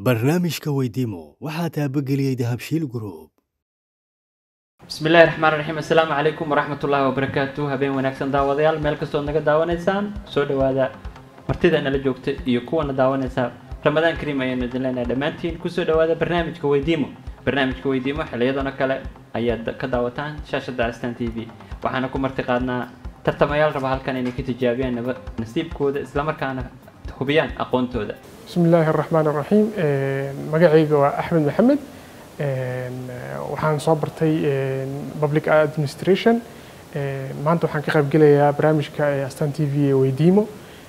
barnaamijka weydiimo waxaa taabageliyey dahabshiil group bismi illaahi raxmaan raxiim assalaamu calaykum waraxmat ullaahi wabarakaatu habeen wanaagsan daawadayaal meel kastood naga daawanaysaan soo dhowaada martida nala joogta iyo kuwana daawanaysa ramadaan kariim ayaanu idin leenahay dhammaantiin kusoo dhowaada barnaamijka weydiimo barnaamijka weydiimo xiliyadan oo kale ayaad ka daawataan shaashada astan t v waxaana ku marti qaadnaa tartamayaal raba halkan inay ka tijaabiyaan naba nasiibkooda islamarkaana hubiyaan aqoontooda bismi illaahi araxmaan araxiim magacayga waa axmed maxamed waxaan soo bartay public administration maanta waxaan ka qaybgelayaa barnaamijka astan t v ee weydiimo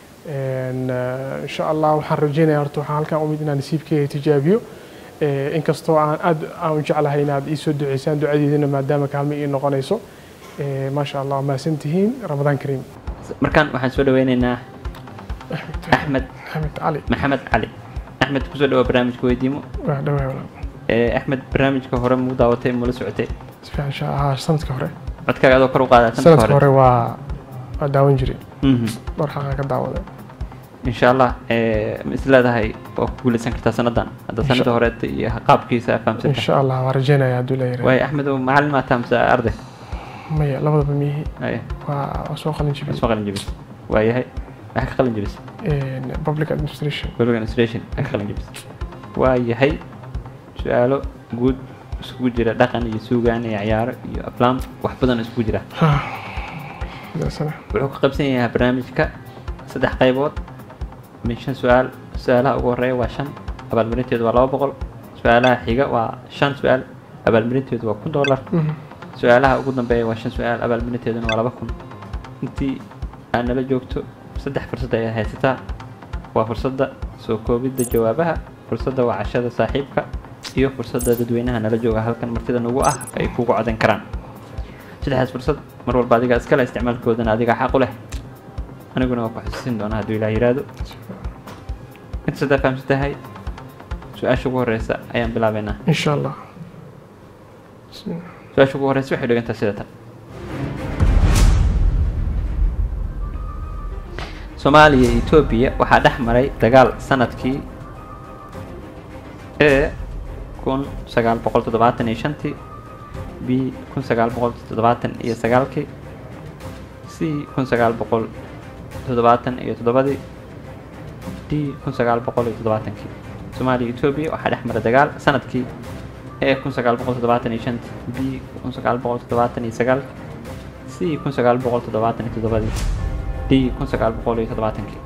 insha allah waxaan rajeynaya horta waxaan halkan umid inaan nasiibkeyga tijaabiyo inkastoo aan aad aan u jeclahay inaad ii soo duceysaan ducadeedina maadaama kaalmo ii noqonayso maasha allah mahadsan tihiin ramadaan kariim markaan waxaan soo dhaweyneynaa axmed axmed cali maxamed cali axmed kusoo dhawa barnaamijka weydiimo waa dhawaa walaal Eh, axmed barnaamijka hore muu daawatay mula socotay si fiican insha allah sanadka hore codkaaga adoo kor u qaadaa sanadka sanadka hore hore waa waa daawan jiray Mhm. dhowr xaqaa ka daawada insha allah eh, ma is leedahay waa ku guuleysan kartaa sanadan hadda Insha- sanada horeeta iyo qaabkiisa fahamsanta insha allah waa rajeynaya hadduu la yiraahdo waayo axmed oo macalin maa taamsa arday maya labadaba miyihi Aye, waa waa soo qalin waa jibiyey soo qalin jebis waayahay waxaa ka qalin jebis public administration public administration waxaa ka qalin jebis waayahay su-aalo guud isugu jira dhaqan iyo suugaan iyo ciyaaro iyo aflaam wax badan isugu jira Ha. Sidaasana. wuxuu ka qaybsan yahay barnaamijka saddex qaybood min shan su-aal su-aalaha ugu horeeya waa shan abaalmarinteedu waa laba boqol su-aalaha xiga waa shan su-aal abaalmarinteedu waa kun dollar Mhm. su-aalaha ugu dambeeya waa shan su-aal abaalmarinteeduna waa laba kun intii aad nala joogto saddex fursad ayaad haysataa waa fursadda soo koobidda jawaabaha fursadda wacashada saaxiibka iyo fursadda dadweynaha nala jooga halkan martida nagu ah ay kugu codan karaan saddexdaas fursad mar walba adiga iskale isticmaalkoodana adiga xaq u leh aniguna waa ku xusuusin doonaa hadduu ilaah yiraahdo inta saddex fahamsan tahay su-aasha ugu horeysa ayaan bilaabeynaa insha allah Bismillah. su-aasha ugu horeysa waxay dhigantaa sida tan soomaaliya iyo etoobiya waxaa dhex maray dagaal sanadkii e kun sagaal boqol toddobaatan iyo shantii b kun sagaal boqol toddobaatan iyo sagaalkii c kun sagaal boqol toddobaatan iyo toddobadii d kun sagaal boqol iyo toddobaatankii soomaaliya iyo etoobiya waxaa dhex maray dagaal sanadkii e kun sagaal boqol toddobaatan iyo shantii b kun sagaal boqol toddobaatan iyo sagaalkii c kun sagaal boqol toddobaatan iyo toddobadii d kun sagaal boqol iyo toddobaatankii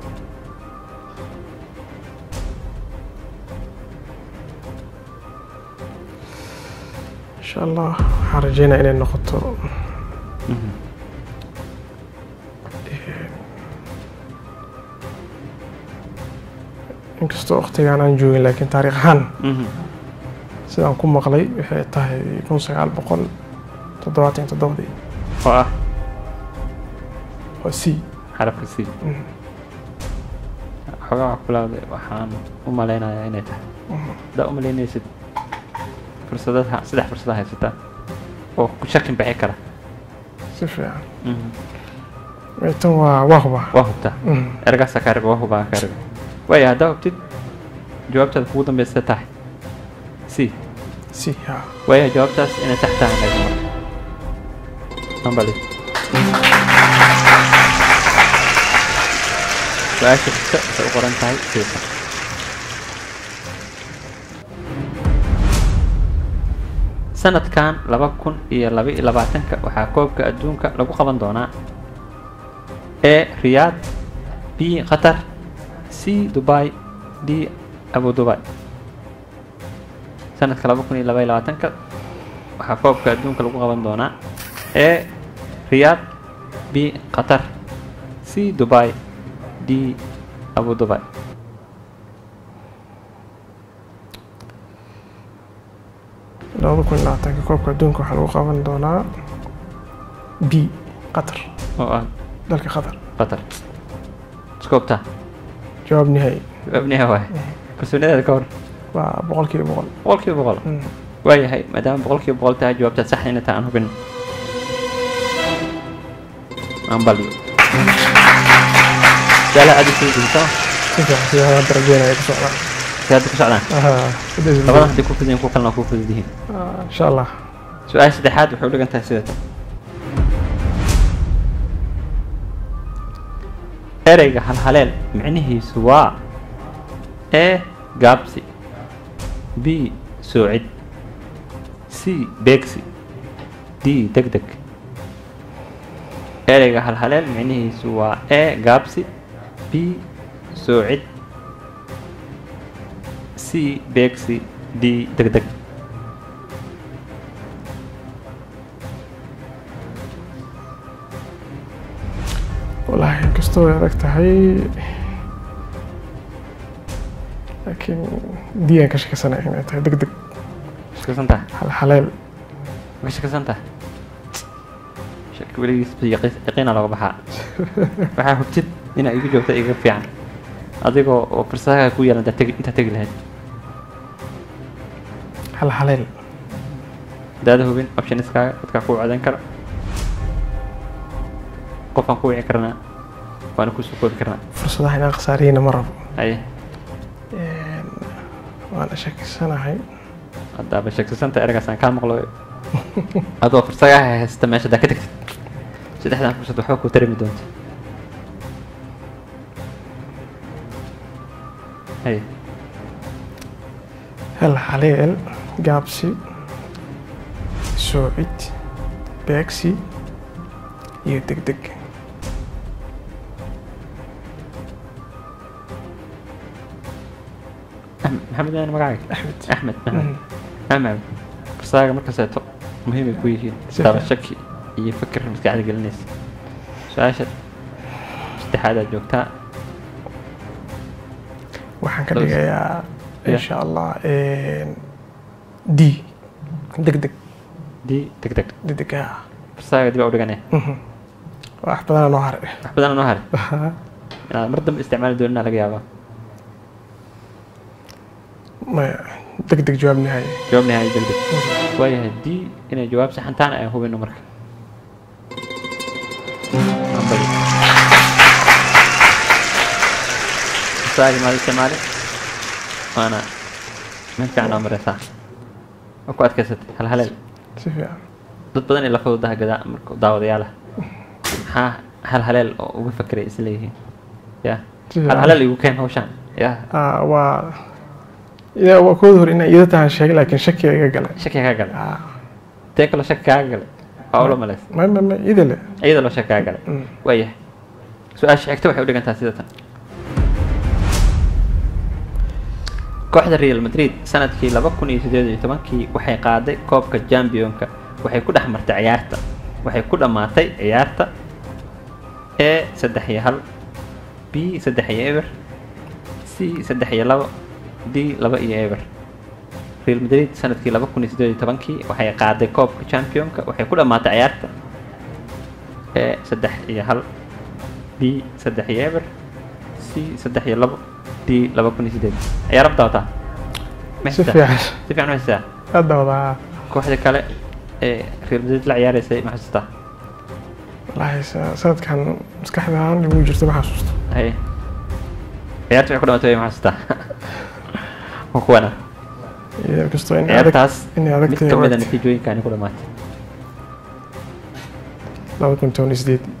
insha allah waxaan rajeynaya inay noqoto inkastoo waqtigaan aan joogin laakiin taariikh ahaan Mhm. sidaan ku maqlay waxay tahay kun sagaal boqol toddobaatan iyo toddobadii oo ah waa c xarafka c Mhm. xogaa kulawde waxaan u malaynayaa inay tahay haddaa u malaynaysid fursadaha saddex fursada haysataa oo ku shakin bixi kara si fiican Mhm. Ee, tan waa waa huba waa hubtaa Mhm. ergaasaa kaa riba waa hubaa kaa riba waaya haddaa hubtid jawaabtaada kugu dambeysa tahay c c ha waaya jawaabtaas inay sax tahay naga marka ambali su-aasha xigta waxay u qoran tahay siisa sanadkan laba kun iyo laba iyo labaatanka waxaa koobka adduunka lagu qaban doonaa e riyaad b qatar c dubai d abu dubai sanadka laba kun iyo laba iyo labaatanka waxaa koobka adduunka lagu qaban doonaa e riyaad b qatar c dubai d abu dubai labada kun iyo labaatanka koobka adduunka waxaa lagu qaban doonaa b qatar oo ah dalka qatar qatar iskoobta jawaab nihaayi abniha waay kalsoonidaada ka hor waa boqolkiiba boqol boqolkiiba boqol Mm. waayahay maadaama boqolkiiba boqol tahay jawaabtaad sax inay tahay aan hubin aan balyo su-aalaha aad u soo jeedisama si fiican sida hadda rajeynaya ku socdaan si hadda ku socdaan Ah, saddex isbuuc. labadan hadday ku fudud yihiin kuwa kalena waa ku fudud yihiin Ah, insha allah su-aasha saddexaad waxay u dhigan tahay sida tan ereyga halhaleel micnihiisu waa e gaabsi b soocid c beegsi d deg deg ereyga halhaleel micnihiisu waa e gaabsi b soocid c beegsi d deg deg wallaahi inkastoo ay adag tahay laakiin diyaan ka shakisanahay inay tahay deg deg shakasan tahay hal haleel ma shakasan tahay shaki weligiis ba yaqi- yaqiina looga baxaa waxaa hubtid inaa igu joogta iga fiican adigoo oo fursadaha ku yeelan intaad tegi intaad tegi lahayd hal haleel daada hubin optioniskaaga dadkaa kuu codayn kara qofaan ku wici karnaa waana kusoo koobi karnaa fursadaha inaan khasaariyeyna ma rabo haye Een, waana shakisanahay haddaaba sheegsasanta eragaasaan kaa maqlo adoo fursadaha haysta meesha haddaa ka tagtid saddexdan fursad waxba kuu tarimi doonta haye hal haleel gaabsi soocid beegsi iyo deg deg أحمد محمد أنا مقاعد axmed أحمد محمد أحمد فرصاقة مركز أتو مهم يكون يجي سفر. ترى شكي يفكر في قاعد يقول الناس سؤال استحادة جوكتا waxaan ka Close. dhigayaa Yeah. insha allah een, d deg deg دي تك تك deg deg ah فرصاقة دي بقول أنا Mhm. wax badanaa noo haray أحمد أنا نهار أنا مردم استعمال دولنا لقى يابا maya deg deg jawaab nihaaye جواب نهائي جلدك ويا دي إن جواب سحنتان أي هو بينه مرك أمبلي فرصاقة ما الاستعمال وأنا من كان عمري صح أكو أتكسد هل هلال si fiican dad badan in la fududaha gadaa marka daawadayaal ah maxaa hal haleel oo uga fakeray isleeyihiin ya Si hal fiican. haleel igu keen hawshaan ya Ah, waa ida waa kooda hor inaan iyada tahan sheegay laakiin shakiga iga galay shaki kaa galay Ah, tee kaloo shaki kaa galay waa ula malays ma ma ma ida le iyada loo shaki kaa galay Mm. waayahay su-aasha xigta waxay u dhigantaa sida tan kooxda real madrid sanadkii laba kun iyo sideed iyo tobankii waxay qaaday koobka championka waxay ku dhex martay ciyaarta waxay ku dhammaatay ciyaarta e saddex iyo hal b saddex iyo eber c saddex iyo labo d laba iyo eber real madrid sanadkii laba kun iyo sideed iyo tobankii waxay qaaday koobka championka waxay ku dhammaatay ciyaarta e saddex iyo hal b saddex iyo eber c saddex iyo labo d laba kun iyo sideed ayaa rabta wataa Ma si haysataa? fiican si fiican ma haysataa hadda wadaa kooxda kale ee real madrid la ciyaareysay ma xasuustaa wallaahi sa- sanadkan maskaxdaan igu jirto ma xasuusto haye ciyaarta waxay ku dhamatay ma xasuustaa waa kuwana iyada kastoo in adag ciyaartaas inay adag mid tahay ka mid a waqti. natiijooyinkaani ku dhamaatay laba kun toban iyo sideed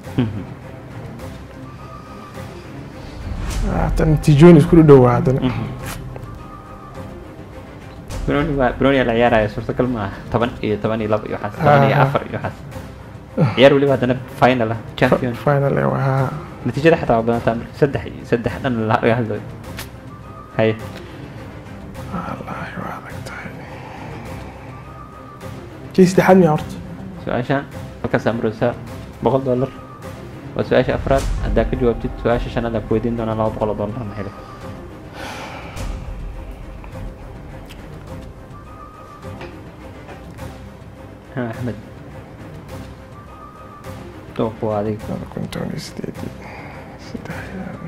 hata natiijooyin isku dhowaa haddana broni waa broni la ciyaaraya suurtagal ma aha toban iyo toban iyo laba iyo waxaas toban iyo Ah. afar iyo waxaas ciyaar weliba haddana final ah champion final ee waa natiijada xitaa waa badantaa marka saddex iyo saddex dhan laga hadlayo haye wallaahi waa adag tahay kii saddexaad miya horta su-aashaan halkaasaa maraysaa boqol dollar waa su-aasha afraad haddaa ka jawaabtid su-aasha shanaad aan ku weydiin doonaa laba boqol oo dollar na heli ha axmed dooq waa adiga laba kun toban iyo sideed saddex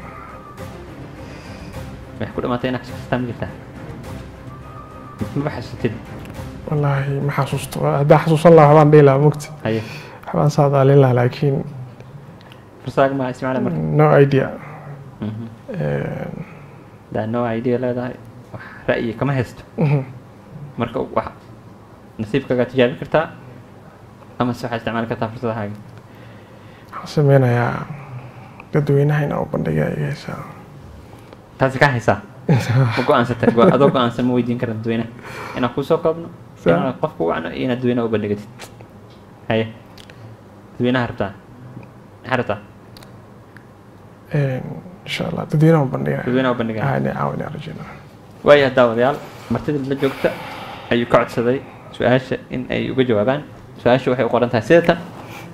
waxay ku dhamaatay inaad kastaa ma jirtaa maba xasuutid wallaahi ma xasuusto haddaan xasuusan lahaa waxbaan dhihi lahaa mugti haye waxbaan saadaalin lahaa laakiin fursaaga ma isticmaala marka no idea Mhm. Een, hadaa no idea leedahay wax ra'yi kama haysto Mhm. marka wax nasiibkaagaa tijaabin kartaa ama se waxaad isticmaali kartaa fursadahaaga waxaan sameynayaa dadweynaha inaan u bandhiga iga haysaa taasi kaa haysaa ma go-aansatay Go- adoo go-aansan ma weydiin kara dadweynaha inaan kusoo koobno Sa- inaad qofku wacno iyo inaad dadweynaha u bandhigatid haye dadweynaha rabtaa maxaa rabtaa Een, insha allah dadweynaha u bandhiga dadweynaha u bandhigaa ah inay caawinaa rajeynaa waayahay daawadayaal martida la joogta ayuu ka codsaday su-aasha in ay uga jawaabaan su-aasha waxay u qoran tahay sida tan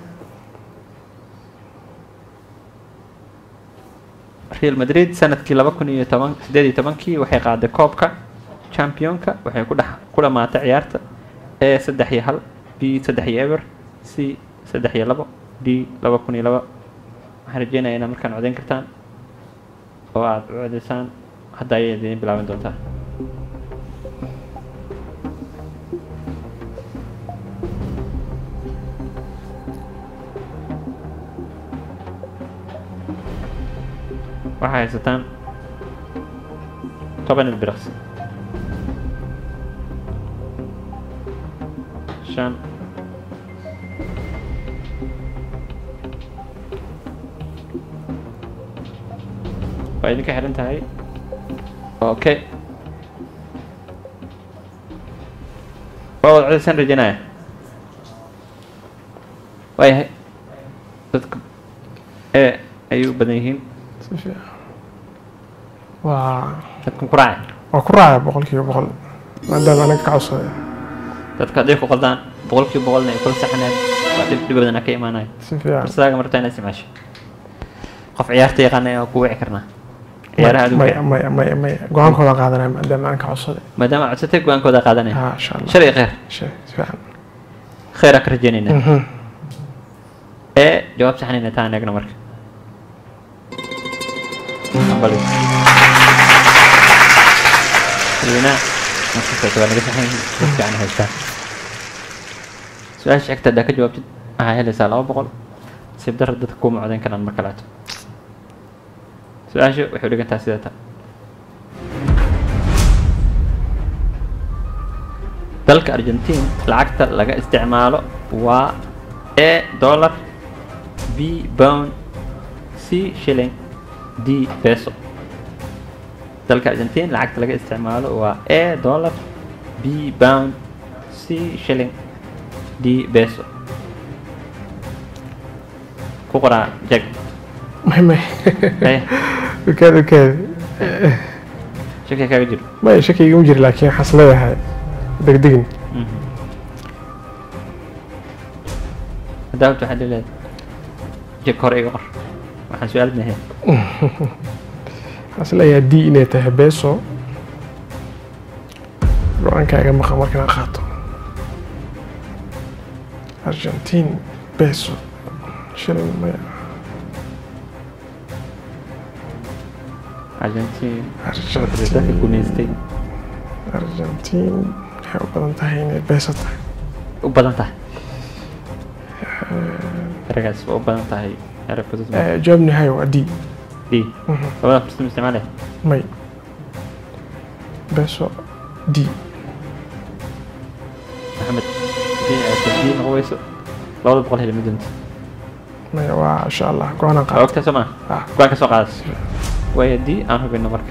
real madrid sanadkii laba kun iyo toban sideed iyo tobankii waxay qaaday koobka championka waxay ku dhex ku dhamaatay ciyaarta a saddex iyo hal b saddex iyo eber c saddex iyo labo d laba kun iyo laba waxaan rajeynaya inaad markaan codeyn kartaan oo aada u codeysaan hadda ayay idiin bilaaban doontaa waxay haysataan toban ilbiriqsi shan waa idinka xiran tahay okay waa wada codeysaan rajeynaya waayahay dadka e ayay u badan yihiin si fiican waa dadkan ku raacay waa ku raacaya boqolkiiba boqol maadaama anaga ka codsaday dadka hadday ku qaldaan boqolkiiba boqolna ay kula saxaneen waa dhib dhib badan ka imaanaya si fiican farsadaaga martaa inaad isticmaasho qof ciyaarta yaqaana ayaa ku wici karnaa ciyaaraha maya adduunka maya maya maya go-aankooda qaadanaya maadaama aan ka codsaday maadaama aad codsatay go-aankooda qaadanaya ha insha allah shalay kheyr Shay, si fiican kheyraa ka rajeynayna Mhm. ee jawaab saxnayna taan eegna marka Ambali. dadweynaha markastaas waa naga saxan yihiin si fiican haystaa su-aasha xigta haddaa ka jawaabtid waxaa helaysaa laba boqol siib darra dadka kuma codeyn karaan marka laato su-aasha waxay u dhigantaa sida tan dalka argentine lacagta laga isticmaalo waa a dollar b pound c shilling d peso dalka argentine lacagta laga isticmaalo waa a dollar b pound c shilling d peso ku qoraa jag may may Hey. ukaad ukaad shaki kaaga jiro maya shaki igama jiri laakiin waxaan is leeyahay degdegin haddaa waxaa leedahay jag hore iga qor waxaan su-aal mahe waxaan is leeyahay d inay tahay beso go-aankaaga maqan markaan qaato argentine beso shilling maya argentine dadka argentine gumaystay argentine waxay u badan tahay inay beso tahay u badan tahay eragaas waa u badan tahay erag fudud ma Eh, jawaabni hayo waa d d labada fursad ma isticmaalaya may beso d maxamed haddii aad tafdiil noqon weyso labada boqol heli ma doonti maya waa insha allah go-aanaan waa qaato ogtaa soo maa Ah. go-aan ka soo qaadas waayo d aan hubino marka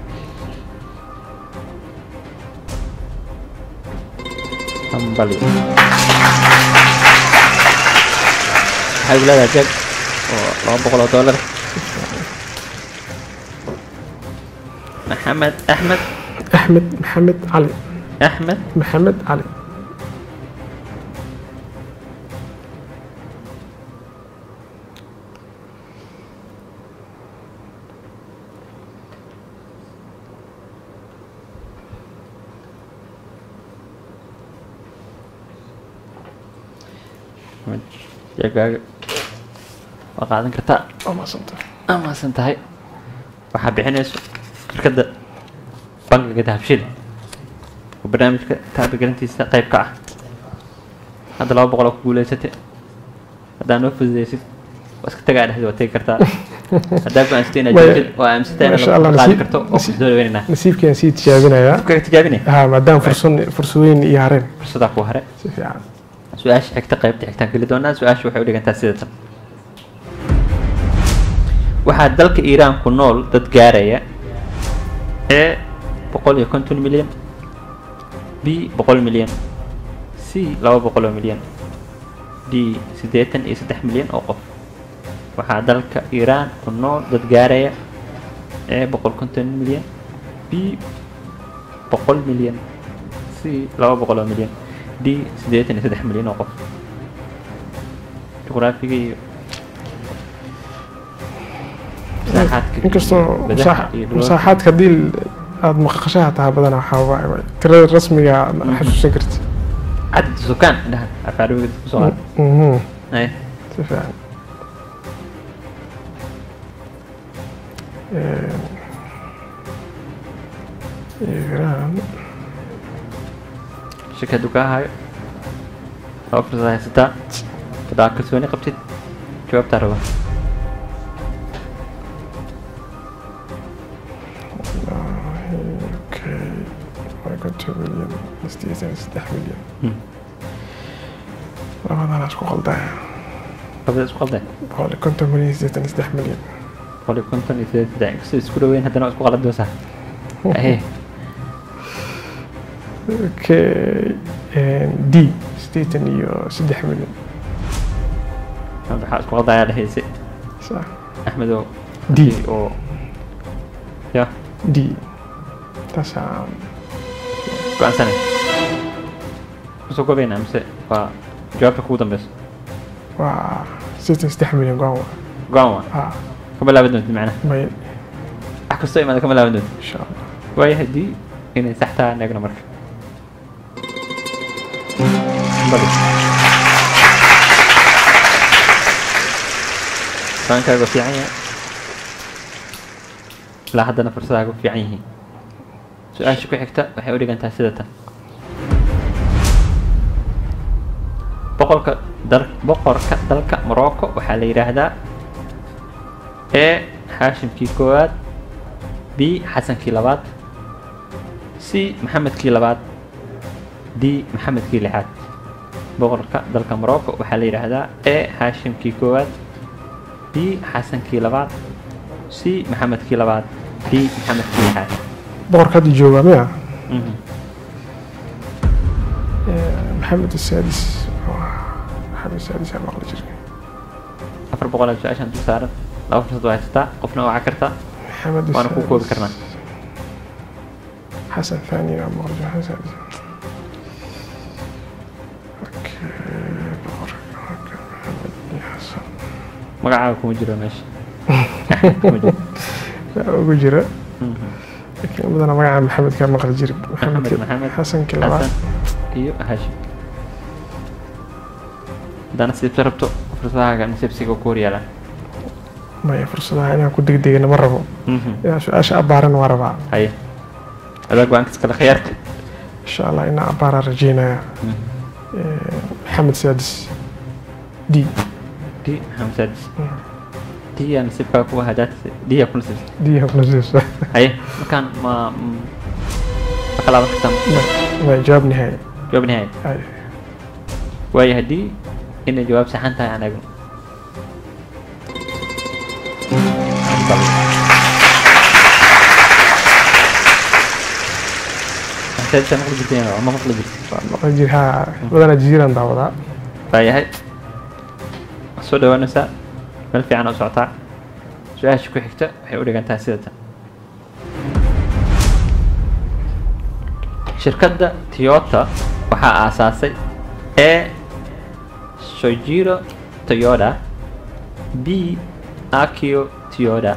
hambali waxay u leedahay jag oo laba boqol oo dollar maxamed axmed axmed maxamed cali axmed maxamed cali Maxamed, jagaaga waa qaadan kartaa waa mahadsanta amaasan tahay waxaa bixinayso shirkadda bangiga dahabshil oo barnaamijka taabagelintiisa qayb ka ah hadda laba boqol oo ku guuleysate haddaa noo fududeysid waa iska tagaa dhexdii waa tegi kartaa haddaa go-aansatay inaad Way- joogtid oo aaminsantahay Masha inaad Allah, qaadi nasiib- karto oo nasiib- kusoo dhaweynaynaa nasiibkeen sii tijaabinayaa kaga tijaabinay ha maadaama fursad fursadooyin iyo hareen fursadaa ku hare si fiican su-aasha xigta qaybta xigtaan geli doonaa su-aasha waxay u dhigantaa sida tan waxaa dalka iiraan ku nool dad gaaraya e boqol iyo konton milyan b boqol milyan c laba boqol oo milyan d siddeetan iyo saddex milyan oo qof waxaa dalka iiraan ku nool dad gaaraya e boqol konton milyan b boqol milyan c laba boqol oo milyan d siddeetan iyo saddex milyan oo qof juqraafiga iyo masaaxaadka iyo inkastoo badaha masaax- iyo dhulalka. masaaxaadka haddii aada maqaqashaha tahay badanaa waxaa waaye waay. tirada rasmiga aad xasuusan karti cadad sukaan indhaha afcarabiga kusoo qaad Mhm, ay si fiican Een, Iiraan shaki hadduu kaa hayo laba fursad haysataa hadaa kalsooni qabtid jawaabtaa raba okay waa konton milyan sideetan iyo saddex milyan Hmm. labadana isku qaldaya labada isku qalday boqol iyo konton milyan iyo sideetan iyo saddex milyan boqol iyo konton iyo sideed saddex inkastoo isku dhaweyn haddana waa isku qalad doosaa ahe okay een, d sideetan iyo saddex milyan waxaa isku qaldayaa dhehayse sax axmedow D. haddii oo ya d taasaa go-aansanay kusoo gobaynaa mise waa jawaabta kugu dambeyso waa sideetan iyo saddex milyan go-aan waa go-aan waa ah kama laaban doontid macnaha may wax kastoo imaada kama laaban doontid insha allah waayo haddii inay sax tahay aan eegno marka bali baankaaga fiican yahay ilaa haddana fursadaaga fiican yihiin su-aasha ku xigta waxay u dhigantahay sida tan boqolka dal boqorka dalka morocco waxaa la yidhaahdaa e xaashimkii koowaad b xasankii labaad c maxamedkii labaad d maxamedkii lixaad boqorka dalka morocco waxaa la yidhaahdaa e xaashimkii koowaad b xasankii labaad c maxamedkii labaad d maxamedkii lixaad boqorka hadda joogaa miya Mhm. Ee, maxamed asaadis maxamed asaadis aa maqli jiray afar boqolaad su-aashaan dul saaran laba fursad waa haysataa qofna waa kartaa maxamed waana ku koobi karnaa xasan thani aa maqli jiray xasan asaadis okay boqorka boqorka maxamed iyo xasan magacaaga kuma jiro meesha Axmed kuma jiro yaa ugu jira Mhm. laakiin badana magaca maxamed kaa maqli jiray maxamed maxamed xasankii labaad xasan iyo hashim haddaa nasiibta rabto fursadahaaga nasiibsiga ku horyaalaan maya fursadaha inaan ku degdegana ma rabo inaan su-aasha abbaaran waa rabaa haye adaa go-aankas kale khiyaarka insha allah inaan abbaaraa rajeynaya maxamed saadis d d maxamed saadis d yaa nasiibkaaga kuwa hadaad d yaa ku nasiibsa d nasiibsa haye markaan ma m- ma ka laaban kartaa waa jawaab nihaaya jawaab nihaaya Ay, waayo haddii inay jawaab saxan tahay aan eegno Saadisa maqli jirteen ma maqli jirteen waan maqli jir haa badanaa jasiiraan daawadaa waayahay soo dhawaanaysaa meel fiican oo socotaa su-aasha ku xigta waxay u dhigantahay sida tan shirkadda toyota waxaa aasaasay e sojiro toyoda b akio toyoda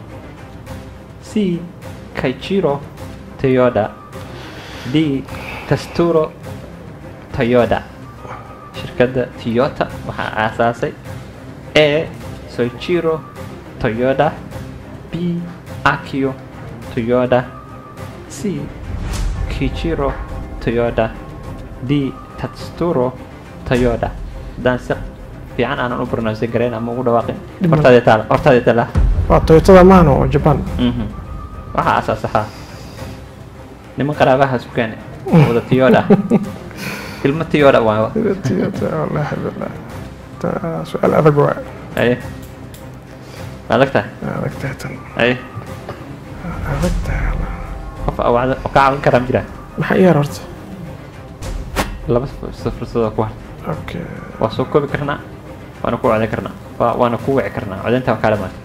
c kaichiro toyoda d kasturo toyoda shirkadda toyota waxaa aasaasay e soichiro toyoda b akio toyoda c kichiro toyoda d tatsuro toyoda haddaan si fiican aanan u pronounce garayn ama ugu dhawaaqin Dhib ma- hortaadee taala hortaadee taala waa toyotada maahna oo japan Mhm. waxaa asaasaxaa niman qaraabaha sukaane wada tiyoodha ilmo tiyoodha waa toyota wallaahi billah Ta- su-aal adag waa aye ma adag tahay adag tahay tan aye adag tahay wallah. qof awacda oo ka caawin karaa ma jiraa maxaa iyaar horta laba furs- fursadoo ku har okay waa soo koobi karnaa waana ku codayn karnaa waa- waana ku wici karnaa codaynta waa kaa dhamaatay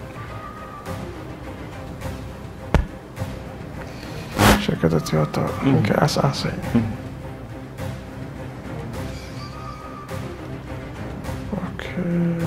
shirkadda toyota ninka asaasay okay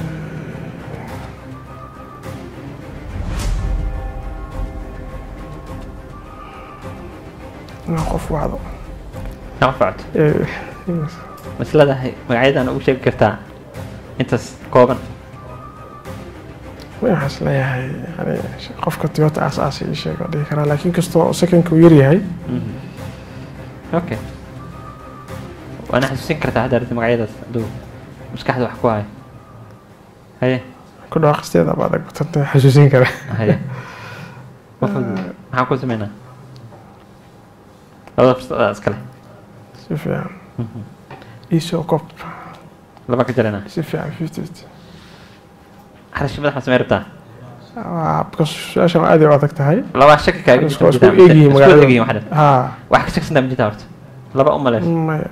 inaan qof wacdo nama facto Eh, masladahay magacyadaan ugu sheegi kartaa intaas kooban waxaan is leeyahay yani qofka toyota asaasay ii sheeg waa dhihi karaa laakiin kastoo secondka uu yaryahay Mhm. okay waana xasuusin kartaa hadda arrinta magacyadaas hadduu maskaxda wax ku hayo haye ku dhawaaqisteeda baa adag batanta xasuusin kara haye ma fudud maxaan ku sameynaa labada fursadaa iskale si fiican iisoo kob laba ka jaranaa si fiican fifty fifty xarashi madax ma samey rabtaa waa because su-aashan aad ay u adag tahay labaa shaki kaaga isku jirta isku ma jirtaa? egyihiin isku magaalada egyihiin wax dhan haa wax ka shaksantaa ma jirtaa horta laba u maleyn maya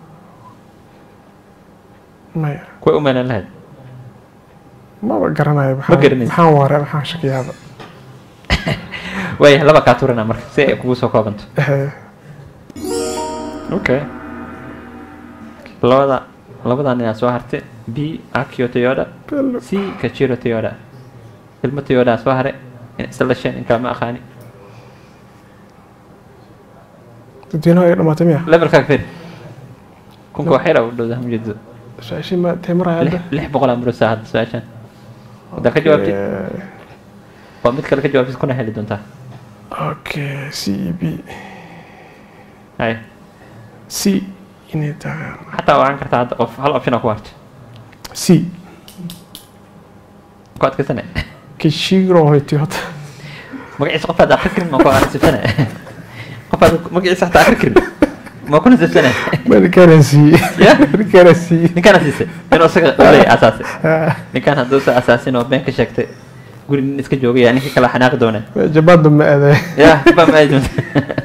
maya kuway u maleyn lahayd maba garanayo Ma garanaysid. maxaan waare maxaan shakiyaaba waaya laba kaa turanaa marka si ay kugu soo koobanto Eh, okay labada labadan inaad soo hartay b akio toyoda bel- c kachiro toyoda ilmo toyoda soo hare in isla dhasheen in kale ma aqaani dadweynaha ay dhamaatay miya levelkaaga fir kunka waxyar u dhowda hamjeedo su-aashii ma teemarahay hadda lix boqol aan burusaa hadda su-aashan haddaa ka jawaabtid Eh, waa mid kale ka jawaabtid kuna heli doontaa okay c e b hay c inay tahay xataa waxaan kartaa hadda qof hal option aa ku harto c ku adkaysane kishiro hoy toyota magaciisa qof aad akri karin ma ku nasibsane qof aad magaciisa xataa akri karin ma ku nasibsane markana c Yeah. markana c ninkaana siisay inuu isaga ulay asaasay ninkaan hadduu sa asaasin oo been ka sheegtay guri nin iska joogaya ninkii kala xanaaqi doona jabaanba ma aaday ya ba ma ay doonta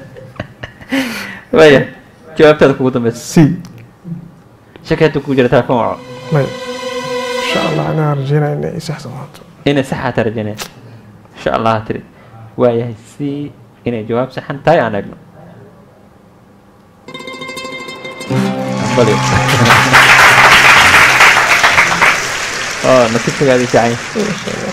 waya jawaabtaada kugu dambeysa c shaki hadda kugu jira telefoon waco maya insha allah anaa rajeynaya inay i saxsan doonto inay saxaa ta rajaynaya insha allah tiri waayahay si inay jawaab saxan tahay aan eegno Bali. oh nasiibkagaadi fiican yahay.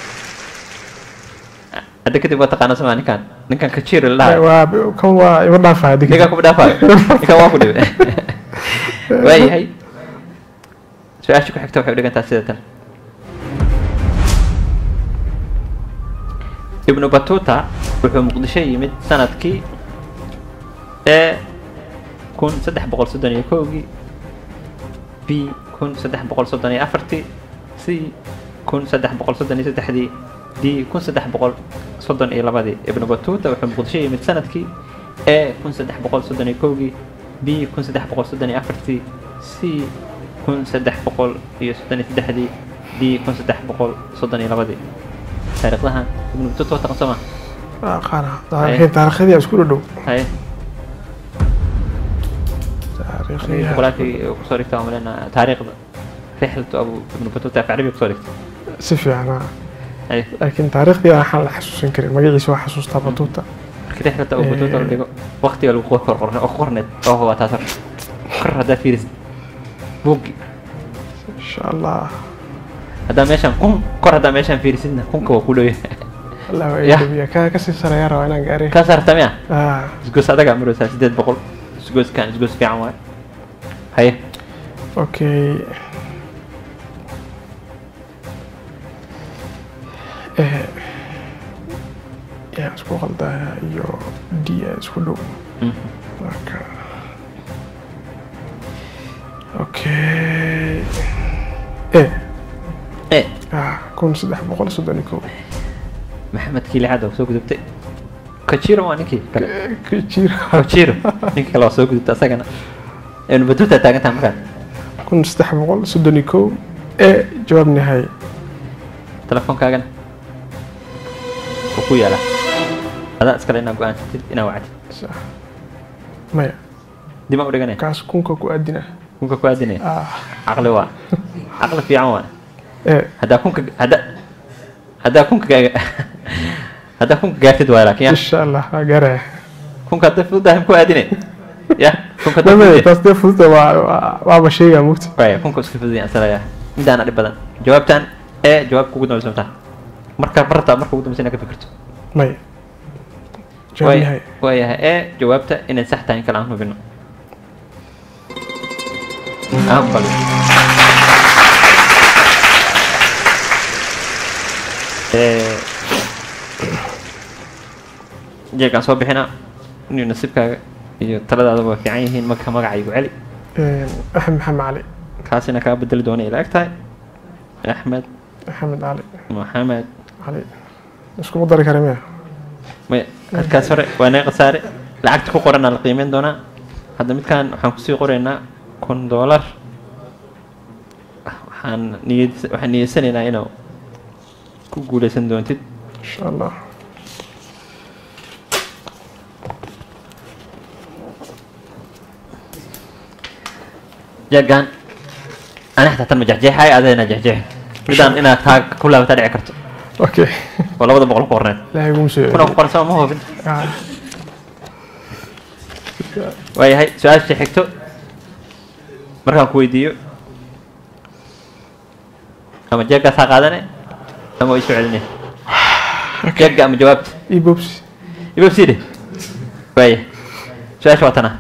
hadda kadib waa taqaana sama ninkan ninkan kajiri la dhahay waa kan waa iba dhaafaa ninkan adiga kuma dhaafayo ninkan waa ku dhibe waayahay su-aasha ku xigta waxay u dhigantaa sida tan ibnu batuta wuxuu muqdisho yimid sanadkii e kun saddex boqol soddon iyo kowgii b kun saddex boqol soddon iyo afartii c kun saddex boqol soddon iyo saddexdii d kun saddex boqol soddon iyo labadii ibnu batuta wuxuu muqdisho yimid sanadkii e kun saddex boqol soddon iyo kowgii b kun saddex boqol soddon iyo afartii c kun saddex boqol iyo soddon iyo saddexdii d kun saddex boqol soddon iyo labadii taariikhdahan ibnu batuta waa taqan soo ma aqaana taariikhin taariikhdii isku dhow haye taariikhdii boqolaakii kusoo dhigta waan maleyna taariikhda rixlatu abu ibnu batuta af carabiga kusoo dhigta si fiican ah. haye laakiin taariikhdii waxaan la xasuusan karin magaciisa waa xasuustaa batuuta markii rixlatu abu batuta la dhigo waqtiga lagu qor qor oo ku qorneed oo waa taas hor kor haddaa fiirisid buuggi insha allah haddaa meeshaan kun kor haddaa meeshaan fiirisidna kunka waa ku dhow yahay allah waa Yah. iidabiya kaa kasii sareeyaa rabaa inaan gaaray kaa saarta miya ah isgoos adagaa maraysaa sideed boqol isgooskan isgoos fiican waaye haye okay eh yaa isku qaldaya iyo d aa isku dhow Mhm. marka okay eh e ah kun saddex boqol soddon iyo kow maxamed kiilixaad oo soo gudubtay kajiro waa ninkii kale kajira kajiro ninkii kale waa soo gudubtay asagana ibnu batuuta taagantaha markaan kun saddex boqol soddon iyo kow ee jawaab nihaaye telefoonkaagana wuu ku yaalaa adaa iskale inaad go-aansatid inaad wacdid Sax. maya dib aan u dhiganaya kaas kunka ku aadina kunka ku aadinaya ah caqli waa caqli fiican waa ee haddaa kunka hadda haddaa kunka gaaga haddaa kunka gaartid waay laakiin ya insha allah waa gaaraya kunka hadday fududahay ku aadine ya kunka hadday maya fududahay taas dee fududa waa waa- waaba sheegaa mugta waaya kunka iska fududaya ansalaya midaana dhib badan jawaabtan ee jawaabka ugu dambaysa mataa marka barta marka ugu dambaysa inaad ka fikirto maya jawaab Waay- nihaaye waayahay ee jawaabta inay sax tahay in kale aan hubino aan bali Ee, jeegaan soo bixina inuu nasiibkaaga iyo taladaadaba waa fiican yihiin marka magaca igu celi Een, axmed maxamed cali kaasina kaa bedeli doona ila eg tahay axmed axmed cali maxamed cali iskugu dari kara miya maya halkaas hore waa naga khasaare lacagta ku qoranaa la qiimeyn doonaa hadda midkaan waxaan kusii qoraynaa kun doolar waxaan niyad waxaan niyeysanaynaa inuu ku guuleysan doontid insha allah jeegaan ani xataa tan ma jexjeexay adayna jexjeex midaan inaad taa ku laabataa dhici karto okay oo labada boqol ku qorneed ilaahay guma soo kuna ku qoran sama ma hubin Ah, waayahay su-aasha xigto markaan ku weydiiyo ama jeeggaas ha qaadane ama waa isu celinaya jeegga ama jawaabta ii bobsi ibabsiide waaya su-aasha waa tana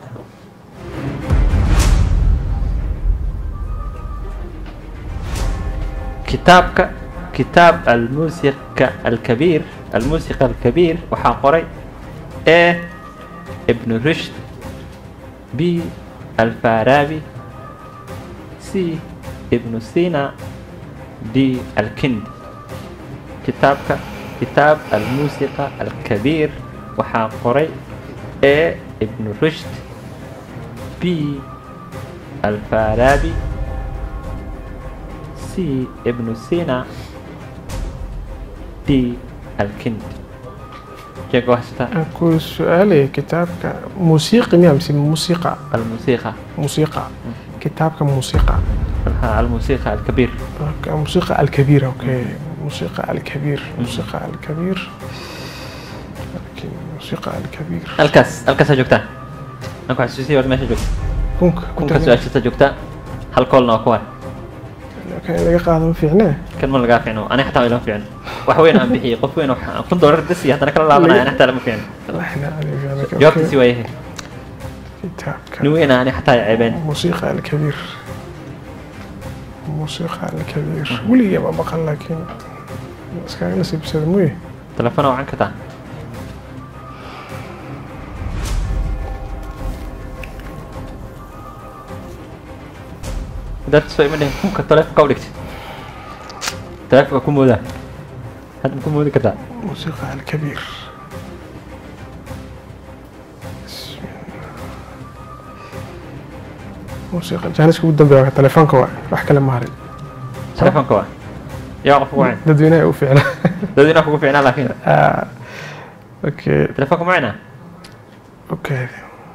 kitaabka kitaab almuusiqa alkabiir almuusiqa alkabiir waxaa qoray a ibnu rushd b alfarabi c ibnu sina d alkindi kitaabka kitaab almuusiqa alkabiir waxaa qoray a ibnu rushd b alfarabi c ibnu sina d alkindi jeega waxsata aan ku su-aalaya kitaabka muusiiqi miya mise muusiqa almuusiqa muusiqa kitaabka muusiqa ها الموسيقى الكبير أوكي، موسيقى الكبير اوكي موسيقى الكبير موسيقى الكبير أوكي، موسيقى الكبير الكاس الكاس joogtaa anku xasuusiya war meesha joogta كونك kunka su-aashata joogta hal koolna waa kuwa كان laga qaado ma fiicnee kan ma lagaa fiicno ani xataa ilama fiicno wax weyn aan bixiyey qof weyn wax kun doolar dasi haddana kala laabanaya ani xataa lama fiicno احنا عليك jawaabtiisi waa yahay كتابك nin weyna ani xataa ceebeen موسيقى الكبير موسيقى الكبير ولي ما بقى لكن بس كان نسيب سلموي telefona wacan kartaa dartis waa ima dhihin kunka taleefonka u dhigtay taleefonka ku moodaa hadda ma ku moodi kartaa موسيقى الكبير بسم الله. موسيقى جانس كود دنبي تليفونك واي راح كلام مهري taleefonka waa yaa qof ugu wacan ددوينه وفعلا dad inaa kugu fiicnaa laakiin آه. اوكي telefoonka macina اوكي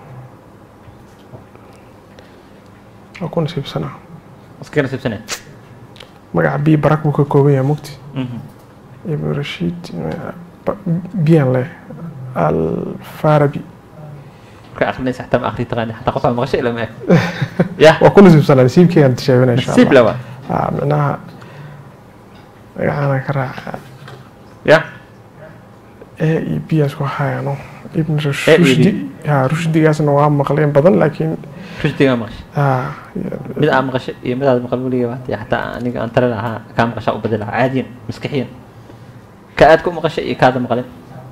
اكون نسيب سنه iska nasiibsanay مقع بي براك بوكا كوبيا مكتي ابن رشيد بيان له الفاربي marka akrinaysa xataa ma akri taqaani xataa qof aan maqashay ilama eg yah وكل نسيب سنه نسيب كي انت شايفينها ان شاء nasiib الله lawa آه معناها انا كراع yah اي بي اسكو هايانو ابن إيه رشدي ها رشدي قاسنا waa maqleen badan laakiin rushdigaa maqashay ah mid aan maqashay iyo mid aad maqal weliga waati xataa aniga aan tale lahaa kaa maqashaa u badalaha caadiyan maskaxiyan ka aad ku maqashay iyo kaada maqalin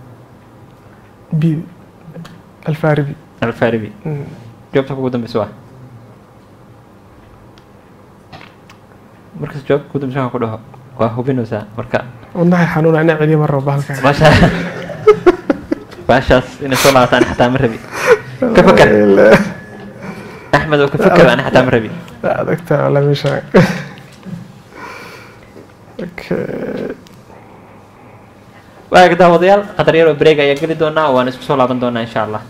بي الفاربي alfaaribi مم. jawaabta kugu dambeysa waa markas jawaabta kugu dambeysa waxaan ku dhaho waa hubinaysaa marka wadnahay xanuuna inaa celiya ma rabo bahalkan maasha baashaas inay soo laabataan xataa ma rabi ka fakar axmed oo ka fakar ani xataa ma rabi adagta wala meesha Okay. waaga daawadayaal qadar yar oo breeg ayaa geli doonaa waan isku soo laaban doonaa insha allah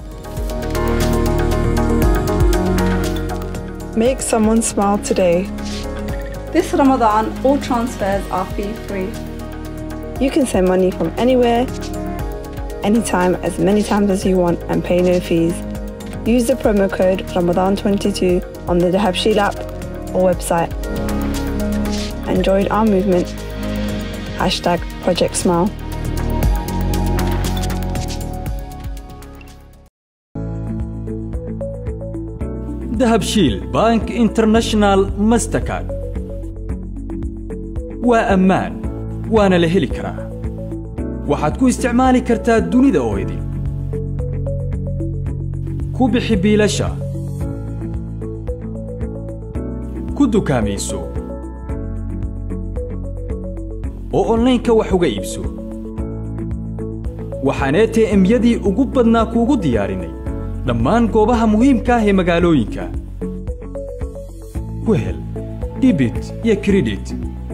Make someone smile today. This Ramadan, all transfers are fee free. You can send money from anywhere, anytime, as many times as you want, and pay no fees. Use the promo code Ramadan22 on the Dahabshil app or website. And join our movement. Hashtag Project Smile. dahabshiil bank international mastercard waa ammaan waana la heli karaa waxaad ku isticmaali kartaa dunida oo idin ku bixi biilasha ku dukaamayso oo onlaynka wax uga iibso waxaan ATM-yadii ugu badnaa kuugu diyaarinay dhammaan goobaha muhiimka ah ee magaalooyinka ku hel dibit iyo kredit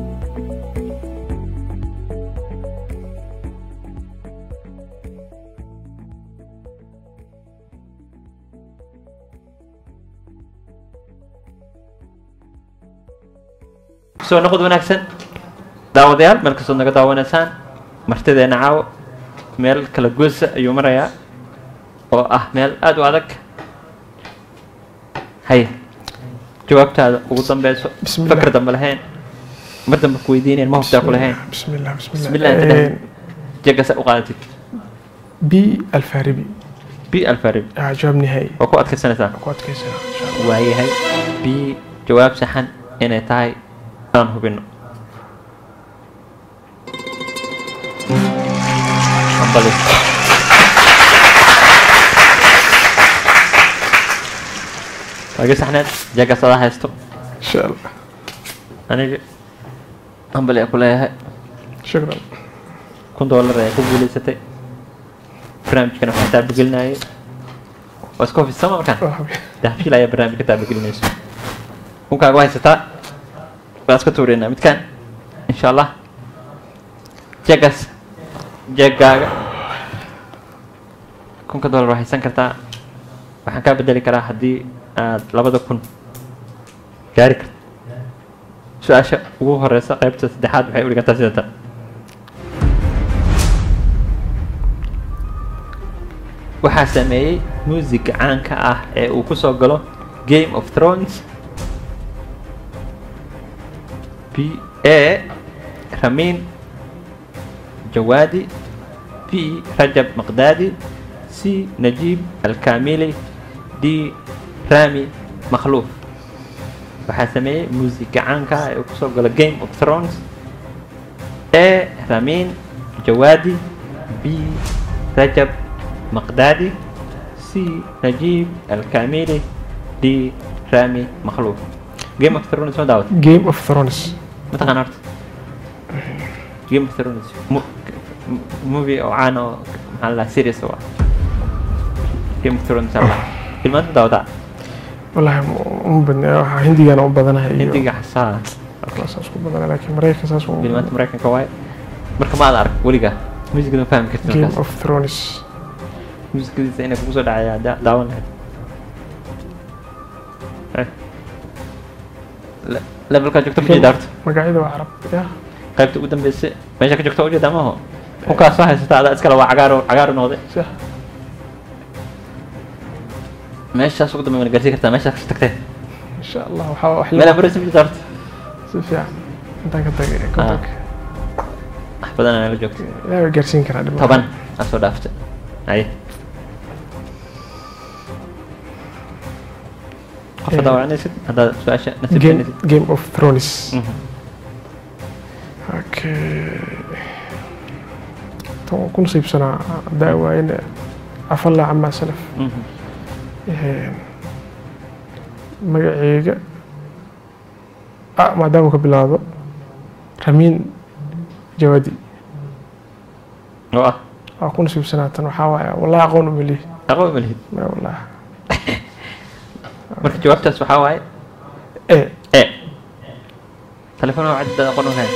soo noqod wanaagsan daawadayaal meel kastood naga daawanaysaan martideena caawo meel kala goosa ayuu marayaa oo ah meel aada u adag hay jawaabtaada ugu dambeyso Bismillah. fakar dambe lahayn mar dambe ku weydiinayn ma hubtaa ku lahayn bismillah bismillah bismillah inta Eh, dhan jegasa u qaadatid b alfaribi b alfarib ah, jawaab nihaayi waa ku adkaysanaysaa ku adkaysanaa insha Allah. waayahay b jawaab saxan inay tahay aan hubino Hambali. waagi saxneed jeegaas adaa haysto insha allah aniga hambali aan ku leeyahay shukran kun doolar ayaa ku guuleysatay barnaamijkana waxaa taabagelinayay waa iska hofisama markaan Waa habi. dahabshiil ayaa barnaamijka taabagelinayso kunkaaga waa haysataa waan iska tuureynaa midkaan insha allah jeegaas jeegaaga kunka dollar waa haysan kartaa waxaan kaa bedeli karaa haddii aad labada kun gaari karto su-aasha ugu horeysa qaybta saddexaad waxay u dhigantaa sida tan waxaa sameeyey muusiga caanka ah ee uu kusoo galo game of thrones b a ramin jawaadi b rajab maqdaadi c najib alkamili d rami makhluuf waxaa sameeyey muusiga caanka ah ee uu kusoo galo game of thrones a ramin jawaadi b rajab مقدادي سي نجيب الكاميلي دي رامي مخلوف جيم اوف ثرونز ما داوت game of thrones ما تغنرت جيم اوف ثرونز موفي او عانو على سيريس هو جيم اوف ثرونز الله كلمات ما داوت wallahi uma badna waxaa hindigana u badanahay iyo انت حسها saas ku badana laakiin maraykanka saas u كلمات مريكان كواي marka ma aad arag weligaa muusigada ma fahmi kartid game markaas of thrones muusikadiisa inay kugu soo dhacaya da- daawan lahayd Eh. Le- levelkaa joogto ma jeeda horta magacyada waa carab ya qaybta ugu dambeysay meesha ka joogta ujeeda maaho kunkaas soo haysata adaa iskale waa cagaaro cagaaro noqday sax meeshaas ugu dambe mana gaarsiin kartaa meeshaas kasoo tagtee insha allah waxaa wax meelaa maraysa ma jeeda horta si fiican intaan ka tagay kontonka wax badan anaa la joogto ilaahay waa gaarsiin karaa dhib toban aa soo dhaaftay aye qofka daawacanaysid haddaad su-aasha game nasiibsanaysid game of thrones Mhm. okay tan waan ku nasiibsanaa daawa in afalla camaa salaf Mhm. Een, magaceyga ah maadaama ka bilaabo ramiin jawaadi oo ah waa ku nasiibsanaatan waxaa waaye wallahi aqoon uma lihi aqoon ma lihid ma wallahi marka jawaabtaas waxaa waaye e e telefoon waa cadda aqoon u lahayn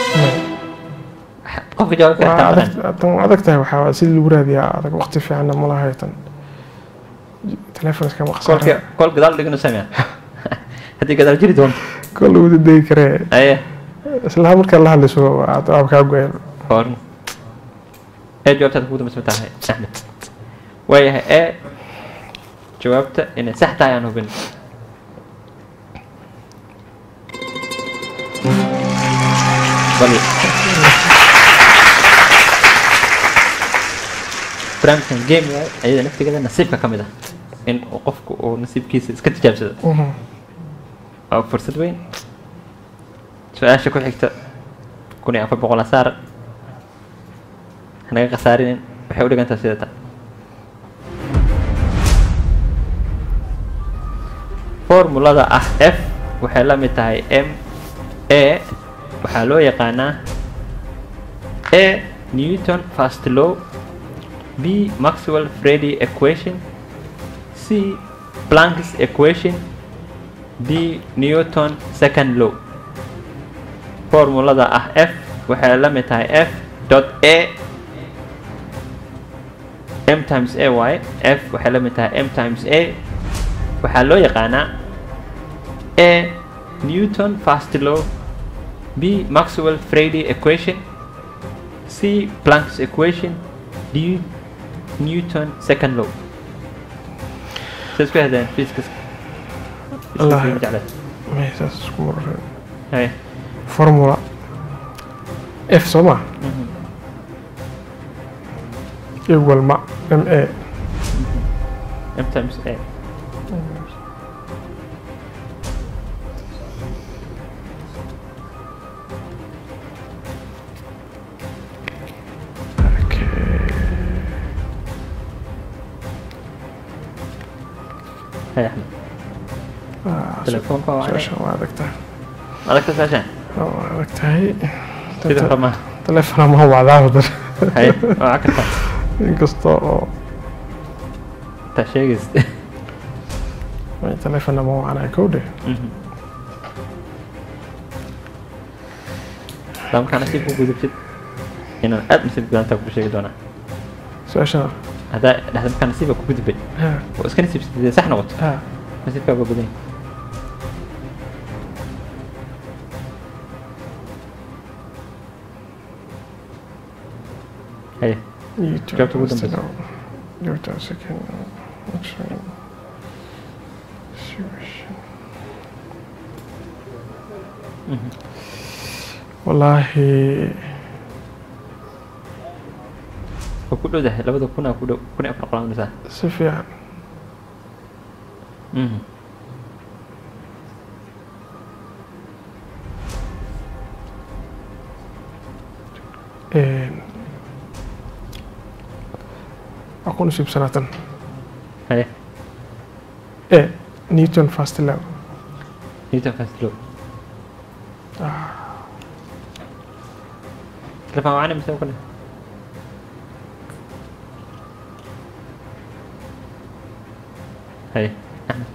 qofka jawaabka waa xitaa adag aqoon tan waa adag tahay waxaa waaye sidii lagu raadiyaa adag waqti fiicanna ma lahayo tan telefoon iskama kolka qasara kol gadaal dhigno samea haddii gadaal jiri doonto kol lagu dadegi karee aye isla markaa la hadlayso aad aab kaa goyeen horn ee jawaabtaad kugu dambaysa ma tahay axmed waayahay ee jawaabta inay sax tahay aan hubin bal barnaamijkan game waaye ayada naftigeeda nasiibka ka mid ah in uu qofku uu nasiibkiisa iska tijaabsado waa fursad weyn su-aasha ku xigta kun iyo afar boqol asaar hanaga khasaarinin waxay u dhigantaa sida tan formulada ah f waxay la mid tahay m a waxaa loo yaqaanaa a newton first law b maxwell freddy equation c planck's equation d newton second law formulada ah f waxay la mid tahay f dot a m times a y f waxay la mid tahay m times a waxaa loo yaqaanaa a newton first law b maxwell freddy equation c planck's equation d newton second law sa isku hahdeen fiiskas Allah. jeclayd may saas isku marareen Haya. formula f soo ma equal ma m a m times a Haya Axmed. telefoonka waa su-aashan waa adag tahay adagta saashaan waa adag tahay sida ramaa telefona ma wacdaa wadan Haya, waa kartaa inkasta oo taa sheegays telefona ma wacnaa kowdhe daa markaa nasiib ku gudubtid inaan aad nasiib gudantaa ku sheegi doonaa su-aashana haddaa dhahda markaa nasiibka ku gudubay ha oo iska nasiibsatid sax noqoto ha nasiibkaa waa badan yahay. Haya, Newton Jawaabta ugu first dambeysa. law. Newton second law. Maxwell equation. wallaahi waa ku dhowdahay labada kun aa ku dhow kun iyo afar qolaaminaysaa si fiican Mhm. Een, waa ku nasiibsanaatan Haya, e newton first law Newton first law. Telefon wacani mise kule? Haya, Axmed.